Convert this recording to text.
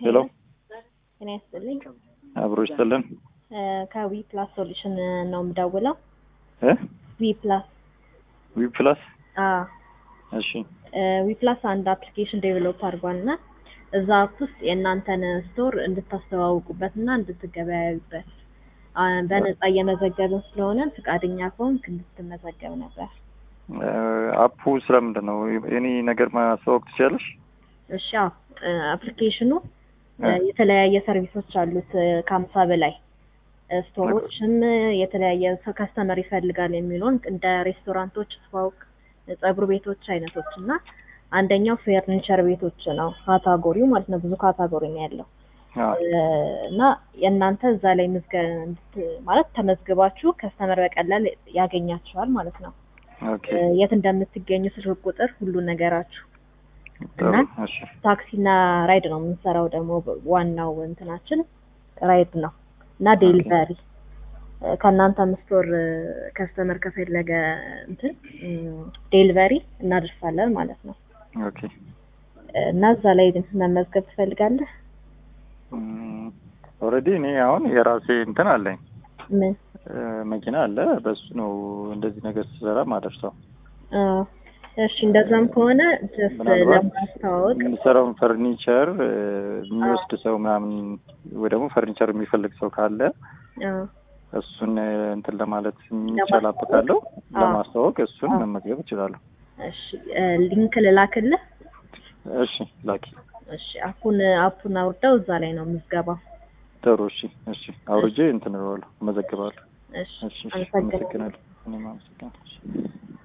ሄሎ ጤና ይስጥልኝ። አብሮ ይስጥልን ከዊ ፕላስ ሶሉሽን ነው የምደውለው። እ ዊ ፕላስ ዊ ፕላስ አዎ እሺ ዊ ፕላስ አንድ አፕሊኬሽን ዴቨሎፕ አድርጓል እና እዛ አፕ ውስጥ የእናንተን ስቶር እንድታስተዋውቁበት እና እንድትገበያዩበት አ፣ በነፃ እየመዘገብን ስለሆነ ፈቃደኛ ከሆንክ እንድትመዘገብ ነበር። እ፣ አፑ ስለምንድን ነው የኔ ነገር ማስተዋወቅ ትችላለሽ? እሺ አዎ፣ እ፣ አፕሊኬሽኑ እ፣ እ። የተለያየ ሰርቪሶች አሉት እ፣ ከሀምሳ በላይ እ፣ ስቶሮችም እ፣ የተለያየ ሰው ከስተመር ይፈልጋል የሚለውን እንደ ሬስቶራንቶች፣ ፋውቅ፣ ጸጉር ቤቶች አይነቶች እና አንደኛው ፈርኒቸር ቤቶች ነው ካታጎሪው ማለት ነው። ብዙ ካታጎሪ ነው ያለው አዎ እ፣ እና የእናንተ እዛ ላይ ምዝገ እንድት- ማለት ተመዝግባችሁ ከስተመር በቀላል ያገኛችኋል ማለት ነው። ኦኬ እ፣ የት እንደምትገኙ ስልክ ቁጥር፣ ሁሉ ነገራችሁ ጥሩ እና እሺ ታክሲና ራይድ ነው የምንሰራው። ደግሞ ዋናው እንትናችን ራይድ ነው እና ዴሊቨሪ ከእናንተም ስቶር ከስተመር ከፈለገ እንትን ዴሊቨሪ እናደርሳለን ማለት ነው። ኦኬ እና እዛ ላይ መመዝገብ ትፈልጋለህ? ኦልሬዲ እኔ አሁን የራሴ እንትን አለኝ ምን እ፣ መኪና አለ በሱ ነው እንደዚህ ነገር ስሰራ ማደርሰው አ፣ እሺ እንደዛም ከሆነ ጀስት ምናልባት ለማስተዋወቅ የሚሰራውን ፈርኒቸር እ፣ የሚወስድ ሰው ምናምን ወይ ደግሞ ፈርኒቸር የሚፈልግ ሰው ካለ አ፣ እሱን እ፣ እንትን ለማለት የሚቻላበታለሁ አዎ። ለማስተዋወቅ እሱን አዎ። መመዝገብ እችላለሁ። እሺ እ፣ ሊንክ ልላክልህ። እሺ ላኪ። እሺ አፑን አፑን አውርደው እዛ ላይ ነው ምዝገባው። ጥሩ እሺ እሺ አውርጄ እንትን እለዋለሁ እመዘግባለሁ። እሺ እሺ እሺ አመሰግናለሁ። አመሰግናለሁ። እኔም አመሰግናለሁ።